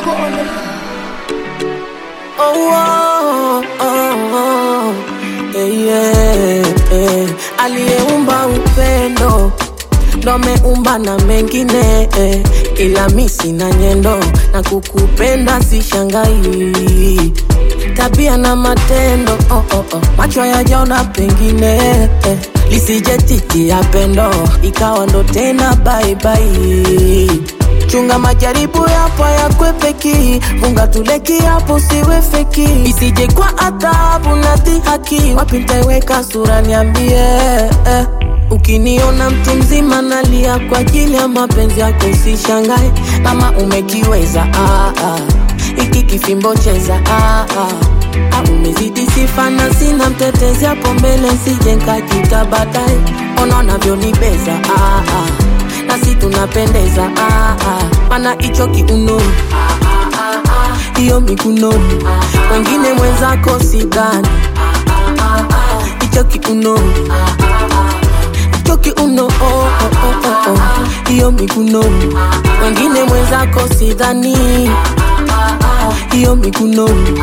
Oh, oh, oh, oh. Eh, yeah, eh. Aliyeumba upendo ndo ameumba na mengine eh. Ila mi sina nyendo na kukupenda sishangai tabia na matendo oh, oh, oh. macho yajaona pengine eh. lisije titi ya pendo ikawa ndo tena baibai chunga majaribu yapo yakwepeki funga tuleki hapo siwe feki isije kwa adhabu na dhihaki wapi ntaiweka sura niambie eh. Ukiniona mtu mzima nalia kwa ajili ya mapenzi yako usishangae kama umekiweza ah, ah. Iki kifimbo cheza ah, ah. Ah, umezidi sifa na sina mtetezi hapo mbele sije nkajita baadaye ona unavyonibeza ah, ah. nasi tunapendeza ah, ah. mana hicho kiuno hiyo mikunoni wengine mwenzako sidhani hicho kiuno hicho kiuno oh, oh, oh, oh, oh. hiyo mikunoni wengine mwenzako sidhani hiyo mikunoni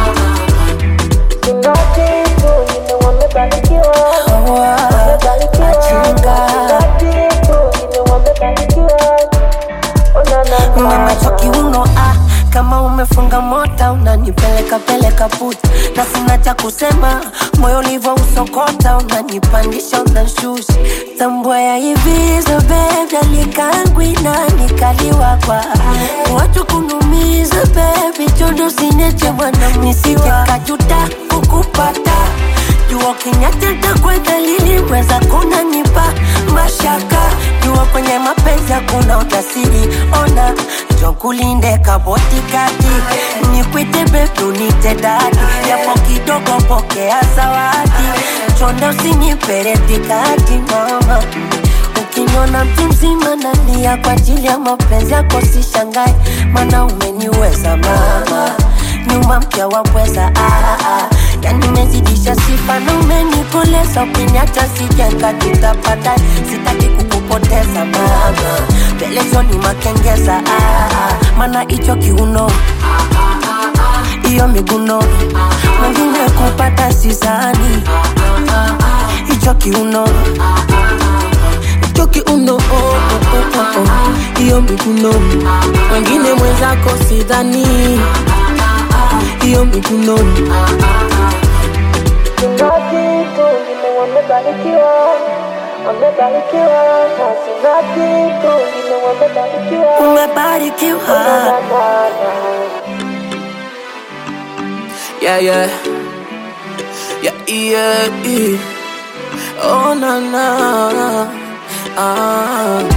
Umemacho kiuno ah, kama umefunga mota unanipeleka peleka puta, na sina cha kusema, moyo ulivyo usokota, unanipandisha unanshusha, tambua ya hivi so baby, alikangwi na nikaliwa kwa watu kunumiza baby, chondo sineche mwana nisije kajuta kukupata jua kinyateta kwa dalili weza kunanipa mashaka jua kwenye mapenzi hakuna utasiri ona jokulinde kabotikati nikwite bebu nite dadi yapo kidogo pokea zawadi chonda usiniperetikati mama ukiniona mtu mzima nalia kwa ajili ya mapenzi yako sishangae mana umeniweza mama nyuma mkia wapweza ah, ah. yani umezidisha sifa na umenikoleza ukiniacha sijenga tutapata sitaki kukupoteza mama pelezoni makengeza ah, ah. mana hicho kiuno hiyo miguno mwingine kupata sizani hicho kiuno hicho kiuno oh, oh, oh, oh, oh. hiyo mikunoni wengine mwenzako sidhani hiyo mikunoni umebarikiwa yeah, yeah. Yeah, yeah, yeah. Oh, na, na. Ah.